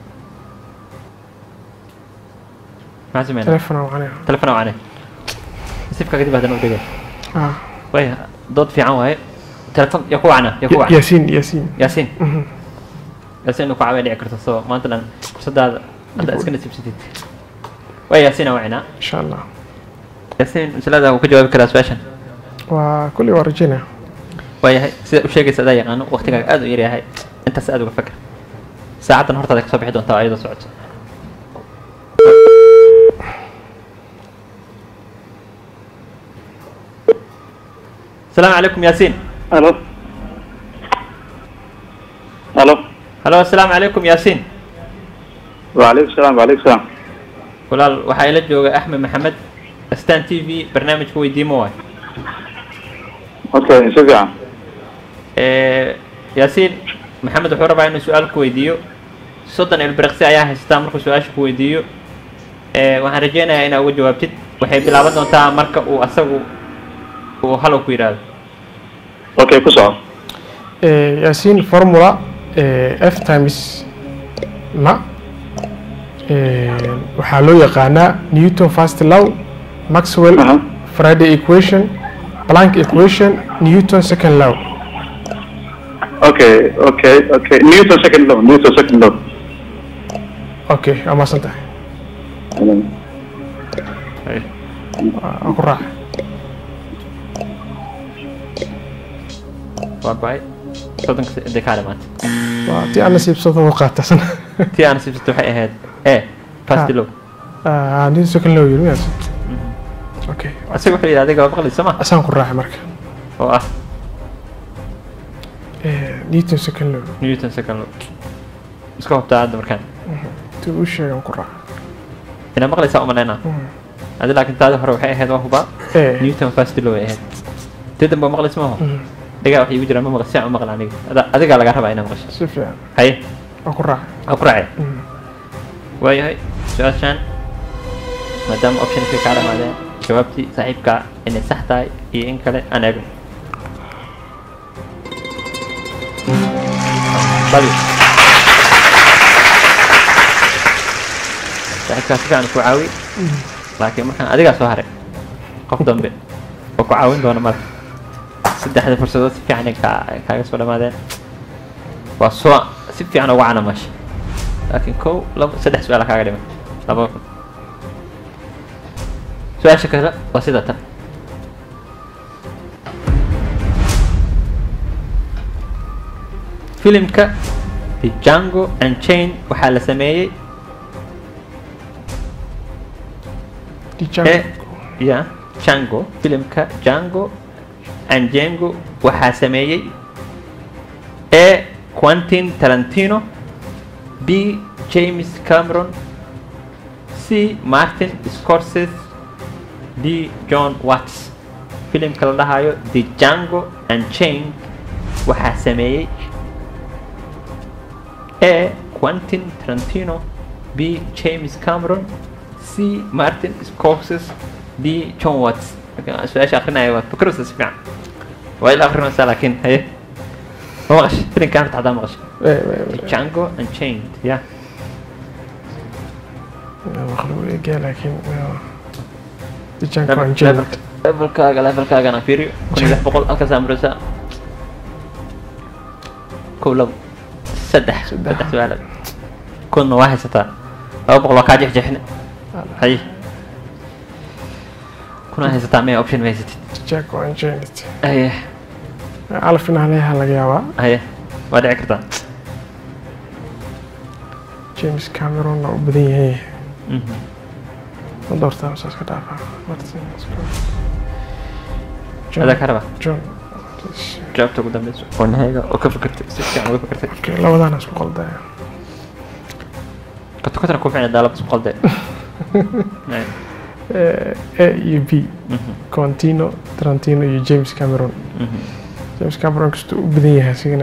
Maxaa sameynaa? telefona wacnaya Telefon wacani. Nasiibka kadib haddana u dhigay. ah Waya, dood fiican waaye. Telefon yaa ku wacna, yaa ku Ya- wacna. yaasiin yaasiin Yaasiin. Mhm. yaasiin inuu ku caawin dhici karto soo maanta dhan fursadaada hadda iska nasiibsatid. Waa yaasiin wacnaa. insha allah yaasiin masalada wuu ka jawaabi karaa su-aashan. waa kulli waa rajaynaya waayahay sida u sheegaysa adaa yaqaano waqtigaaga aad u yaryahay intaas aad uga fakar saacaddan hortaada kasoo bixi doontaa ayadoo socoto asalaamu calaykum yaasiin الو الو halo asalaamu calaykum yaasiin وعليكم السلام وعليكم السلام walaal waxaa ila jooga axmed maxamed stan t v barnaamijka weydiimo waay اوكي شكرا yaasiin maxamed wuxuu rabaa inuu su-aal ku weydiiyo soddon ilbiriqsi ayaa haystaa markuu su-aasha ku weydiiyo Eh, waxaan rajeynayaa inaa uga jawaabtid waxay bilaaban doontaa marka uu asagu uu halow ku yidhaahdo okay ku soco Eh, yaasiin formula eh, f times ma eh, waxaa loo yaqaanaa newton first law maxwell Aha. friday equation planck equation newton second law okay okay okay newton second law newton second law okay waa mahadsan tahay waa waa ku raaca waa go-ay soddonka se- dee kaa dhamaatay waa tii aan nasiibsado u qaatasan tii aan siibsatay waxay ahayd e fast low Ah, newton second law yiri miyaas okay asaga wuxuu yidhi adiga waa maqlaysa ma asaan ku raacay marka oo ah Eh, newton second law newton second law iska hubtaa hadda markaan tii uu sheegan ku raaca inaa maqlaysaa umalaynaa adi laakiin taadi hore waxay ahayd waa hubaa Eh, newton fast law ay ahayd tii dambe maqlaysa maaho dhigaa waxay igu jiraan ma maqli si aan u maqla aniga Ada- adigaa laga rabaa inaa maqasho si fiican haye waa ku raacay waa ku raacay waayahay su-aashaan maadaama optionka kaa dhamaadeen jawaabtii saaxiibka inay sax tahay iyo in kale aan eegno badi saaxiibkaa si fiican ku caawi laakiin markaan adigaa soo haray qof dambe oo ku caawin doona marka saddexda fursadood si fiican ay kaa- kaaga soo dhamaadeen waa soo si fiican uga canamashay laakiin kow labo saddex su-aala kaaga dhiman laba kun su-aasha kale waa sida tan filimka the Django Unchained waxaa la sameeyey ee ya Django filimka Django Django waxaa sameeyey e Quentin Tarantino B James Cameron C Martin Scorsese D John Watts filimka la dhahayo The Django Unchained waxaa sameeyey A Quentin Tarantino B James Cameron C Martin Scorsese D John Watts Marka su-aasha akrinaya waa fikiraysa si fiican waa ila akrinaysaa laakiin haye ma maqashay filimkaan horta haddaa maqashay Eh, eh, The Django Unchained yeah مخلوق إيجا لكن ديجانكو أنجيل levelkaaga levelkaagana fiiriyo kun iyo lix boqol halkaasaa maraysaa kow labo saddex saddex su-aalood kunna waa haysataa laba boqol waa kaa jexjexne hay kuna haysataa maya option ma haysatid ديجانكو أنجيل haye عارف إن عليها لقيابا haye waa dhici kartaa جيمس كاميرون لو بدي هي Mhm. ما دورتها بس أسكت عارفة مارتن adaa ka raba جون jawaabta ugu dambeyso oo nahayga oo ka fikirtay si fiican uga fikirtay اوكي لو انا اسكو قلدا kato katana ku ficna daalaba isku qalde اي يو بي كونتينو ترانتينو يو جيمس كاميرون جيمس كاميرون كستو بدن yahay sigana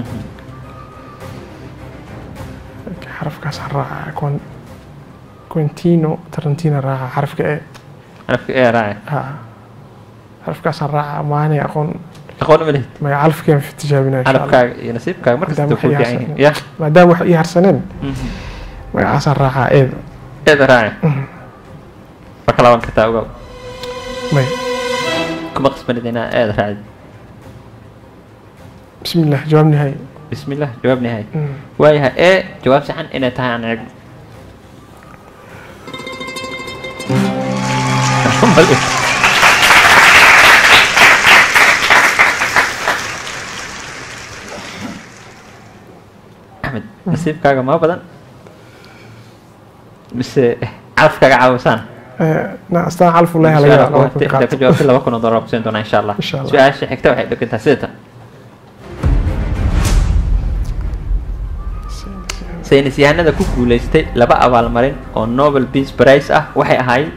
xarafkaas raaca كون كونتينو ترانتينو raaca xarafka e xarafka ee raace ha xarafkaas raaca maanay aqoon aqoon uma lihid magaca calafkeen fi tijaabinaa insha Allah. xarafkaaga iyo nasiibkaaga markasta Maadaama ku fiican waxay yihiin harsaneen. ya maadaama wax ii harsaneen magacaasaan raacaa eeda eeda raace waa ka laaban kartaa ogow may kuma qasbanid inaa eeda raacid بسم الله جواب نهائي بسم الله jawaab nihay waayahay ee jawaab saxan inay tahay aan eegno axmed nasiibkaaga ma badan mise calafkaaga caawisaan نا استاذ عارف والله Insha هلا Allah, waqti inta ka jawaabtay laba kun oo dollar kusiin doonaa insha allah Insha Allah. su-aasha xigta waxay dhegantaa sidatan saynis yahanada ku guuleystay laba abaalmarin oo nobel peace prize ah waxay ahaayeen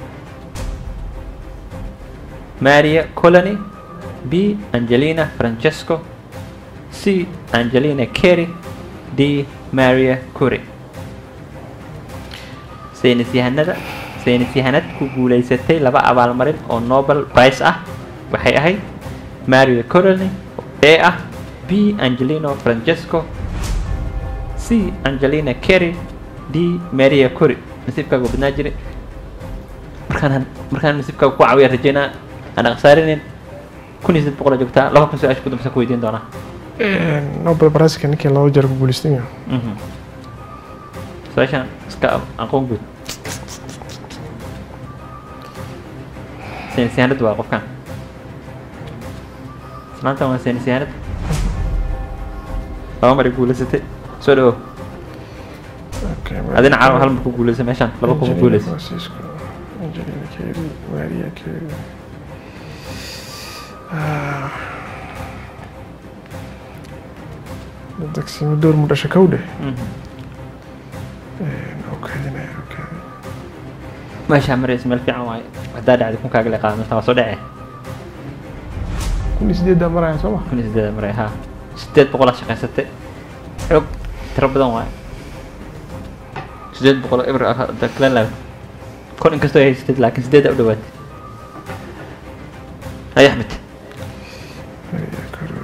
maria colony b angelina francesco c angelina carey d maria curie saynis yahanada saynis yahanad ku guulaysatay laba abaalmarin oo nobel prize ah waxay ahayd mario coroni ee ah b angelino francesco c angelina kerry d maria cori nasiibkaaga badnaa jiray markaan markaan nasiibkaaga ku caawiya rajeynaa aan aqsaarinin kun iyo saddex boqol oo joogtaa laba kun su-aasha ku dambeysa ku weydiin doonaa nobel prize-ka ninkii laba jeer ku guulaystay miya Mhm. su-aashan iska aqoon guud saynis yahanad waa qofkan islaantan waa saynis yahanad laba mar ay guulaysatay soo dhawow Okay, adina caawa hal mar ku guulaysa meeshaan laba kuma Angelina guulaysa Francisco, Angelina Kerry, Maria Carey. Ah. Dagsimo door mu dhasha kow dheh. Mhm. Okaadinaya, okaadi. meeshaa maraysa meel fiican waaye haddaa dhacday kunkaaga le qaada meeshaan waa soo dhacee Kun iyo sideeddaa maraya soo ma? kun iyo sideed maray haa sideed boqol aa shaqaysatay xoog tiro badan waaye sideed boqol oo eber ah hadda kala laab kon inkastoo ay haysatid laakiin sideeddaa u dhawaatay hay axmed Maria Carey.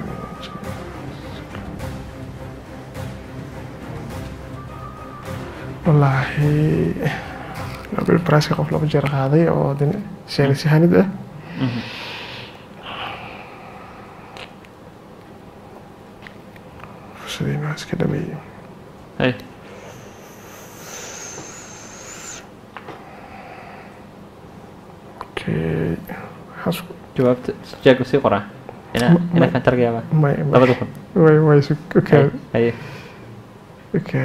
Wallaahi Nobel Prize-ka qof laba jeer qaaday oo din saynis yahanid ah. Fursadeyna waa iska dhameeyey. hay Okay. Waxaas ku- jawaabta jeega sii qoraa ina Ma- ina ma- kan targayaaba may may labada kun way way su okay haye okay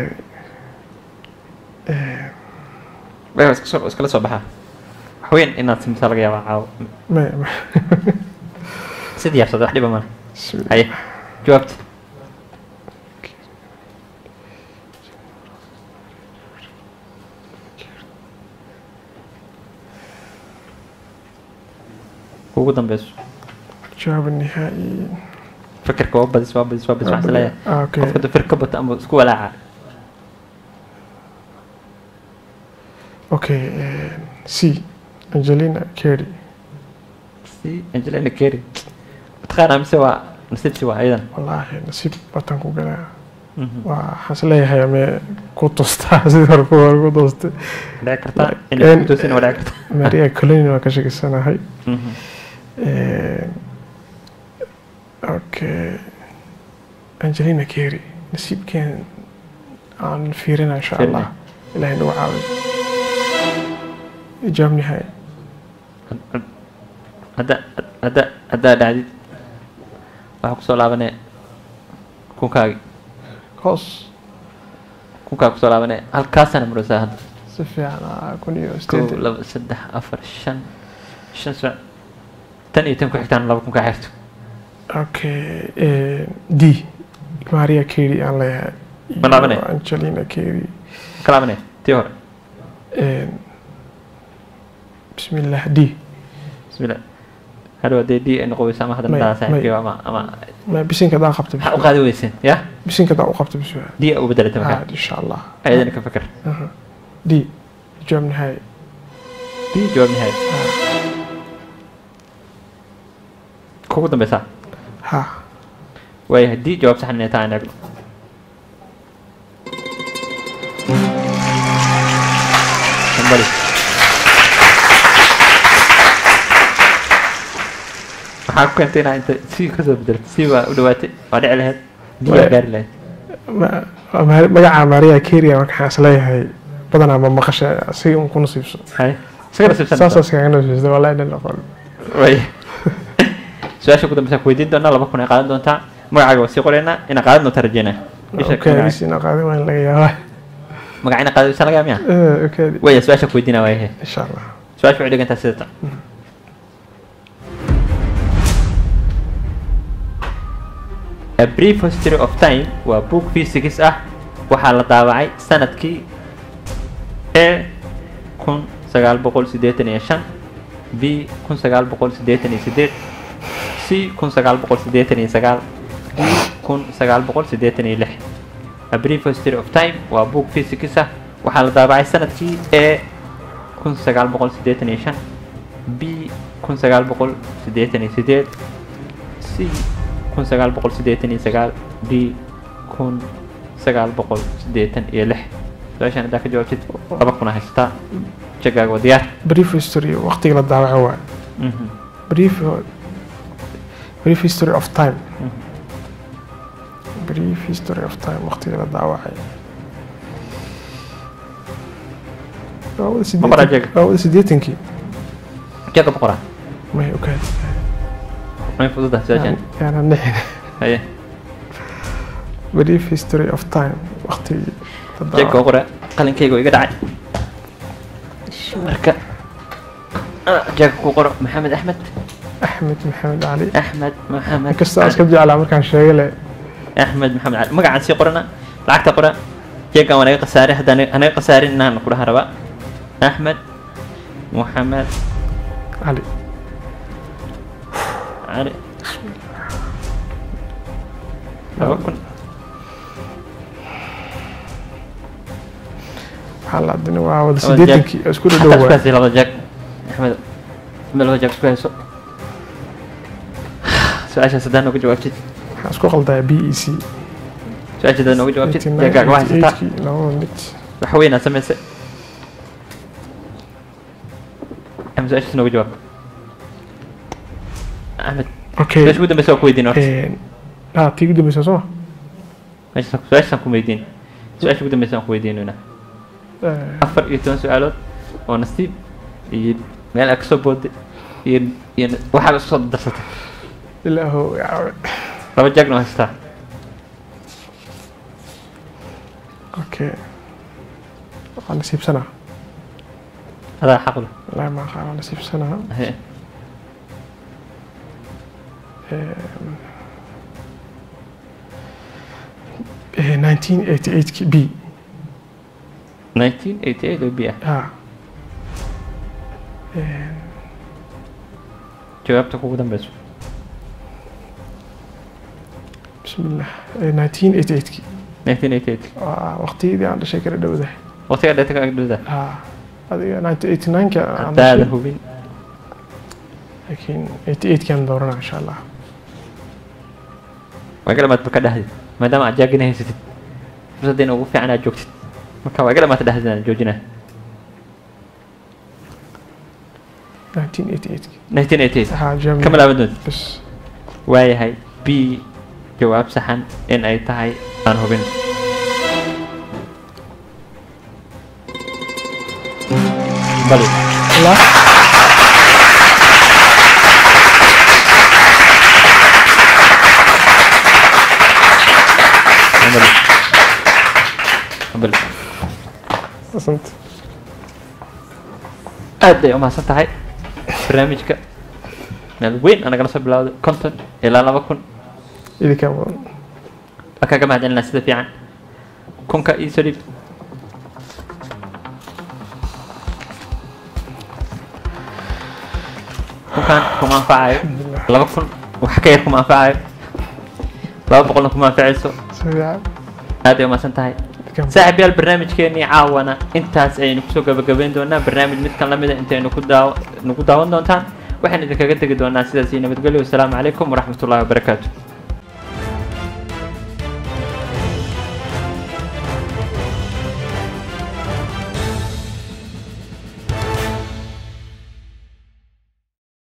way iska soo iskala soo baxaa wax weyn inaad simtaa laga yaabaa caawo may may si diyaarsada wax dhiba male Bismillah. haye jawaabta ugu dambeyso jawaab nihaa'i fikirka waa badis waa badis waa badis waxaan isleeyahay Ah, okay qofka dafir ka bata ama isku walaaca okay eh, C Angelina Kerry si angelina kerry mataqaanaa mise waa nasiibsi waa ayadan wallaahi nasiib batan ku galaa waa waxaan isleeyahay ame ku toostaa sidii hore ku hore ku toostay dhici kartaa En- inay kutoosin waa dhici kartaa Maria Colin waa ka shakisanahay Mhm. Eh, okay Angelina Kerry nasiibkeen aan fiirina insha Fiirina. allah ilaahay nagu caawiyo jawaab nihaa'i hadda hadda haddaa dhacdid waxaa kusoo laabanee kunkaagi hoos kunkaa kusoo laabanee halkaasana maraysaa hadda si fiican ah, kun iyo kow sideed laba saddex afar shan shan saac tan iyo tan ku xigtaan laba kun kaa xirto okay eh, D Maria Carey aan leeyahay Ma laabanay? iyo Angelina Kerry ka laabanee tii hore Eh, bismillah D bismillah hadhow haddee d ay noqon weysa ama hadda May- madaa may. saaxiibkii ama ama ma bisinka daa qabta maxaa u qaadi weyseen ya bisinka daa u qabta biswa d a u bedelata ah markaa insha allah ayadana ka fikir Aha. D jawaab nihaa'i d jawaab nihaaya kugu dambeysaa ha waayahay d jawaab saxan inay tahay aan eegno Hambali. maxaa ku keentay inaa inta si kasoo bedelto si waa u dhawaatay waa dhici lahayd d waa Way- gaari lahayd Ma- ma- magaca Maria Carey marka waxaan isleeyahay badanaa ma maqasha si un ku nasiibso hay isaga nasiibsan saasoo iskaga nasiibsada wallahi dhan aqoon way su-aasha ugu dambeysa ku weydiin doonaa laba kun ay qaadan doontaa magacaaga waa sii qoraynaa inaa qaadan doonta rajeynaa isha okay bis ina qaadan waan laga yaabaa magaca ina qaadaysa laga miya Eh, okay waya su-aasha ku weydiinaa waayahe insha allah su-aasha waxay dhigantaa sida tan A Brief History of Time waa book physics ah waxaa la daawacay sanadkii A kun sagaal boqol siddeetan iyo shan B kun sagaal boqol siddeetan iyo siddeed C kun sagaal boqol siddeetan iyo sagaal D kun sagaal boqol siddeetan iyo lix A Brief History of Time waa book physics ah waxaa la daawacay sanadkii A kun kun sagaal boqol siddeetan iyo shan b kun sagaal boqol siddeetan iyo sideed c kun sagaal boqol siddeetan iyo sagaal d kun sagaal boqol siddeetan iyo lix su-aashaan haddaa ka jawaabtid laba kuna haysataa jagaaga waa diyaar brief history waqtiga la daawaco waa Mhm. brief brief history of time Mhm. brief history of time waqtiga la daawacay waa wada Ma qoraa sideetan- jeega? waa wada sideetankii jaga boqoraa may ogaad may fududahay su-aashaan yaana nixin haye brief history of time waqtigii la jeega daawacay qora qalinkayga oo iga dhacay marka ah, jeega ku qoro maxamed axmed axmed maxamed cali axmed maxamed inkastoo aan iska jeclaa markaan sheegay le axmed maxamed cali magacaan sii qorana lacagta qora jeegaan waa naga khasaaray haddaan anaga khasaarin inaan ku dhaha rabaa axmed maxamed cali cali laba kun waxaa la adina waa wada Laba jeeg. sideetankii oo isku xataa dhadhow isku waa haysay laba jeeg axmed ma laba jeeg isku hayso su-aashaas haddaan nooga jawaabtid waxaan isku qaldaa b e c su-aasha haddaan nooga jawaabtid jeegaaga waa haysataa labada mid wax weynaa samaysay axmed su-aashaas nooga jawaab axmed okay su-aasha ugu dambeysa waa ku weydiin horta ah tii ugu dambeysa soo meeshaas su-aashaan ku weydiin su-aasha ugu dambeysa aan ku weydiinayna afar iyo toban su-aalood oo nasiib iyo meel aad kasoo booday iyo iyo waxaad isku soo darsatay ilaahu laba jeegna waa haystaa okay waa nasiibsanaa adaa xaq leh wallaahi ma aqaan waa nasiibsanaa Haye. nineteen eighty eight b 1988 oo bi ah ah jawaabta kugu dambeyso bismillah nineteen eighty eight 1988 waa waqtiyadii aan dhashay kala dhowdahay waqtiga dheeta ka agdhada ah adiga nineteen eighty nine ka aan haddaada dhashay hubin laakiin eighty eight kaan dooranaa insha allah waa galamaad ba ka dhahdi maadaama aad jaagina haysatid fursaddeena ugu fiican aad joogtid marka waa galamaad dhahdi aan joojinaa nineteen eighty eight 1988 ah Germany kama laaban doonti bas waayahay b jawaab saxan in ay tahay aan hubin bali Allah bali bali asante aad bay umahadsan tahay barnaamijka meel weyn aa nagala soo bilowday konton ilaa laba kun idinkaa mudan waa kaaga mahadcelinaa sida fiican kunka ii soo dhiib kunkan kuma anfacayo laba kun wax ka yar kuma anfacayo laba boqolna kuma anfacayso sidaa aad ay umahadsan tahay idinkaa saaxiib yaal barnaamijkeenii caawana intaas ayaynu kusoo gabagabayn doonaa barnaamij midkan lamida intaynu ku daaw nagu daawan doontaan waxaan idinkaga tegi doonaa sidaas iyo nabadgelyo wasalaamu calaykum waraxmatullahi wabarakaatu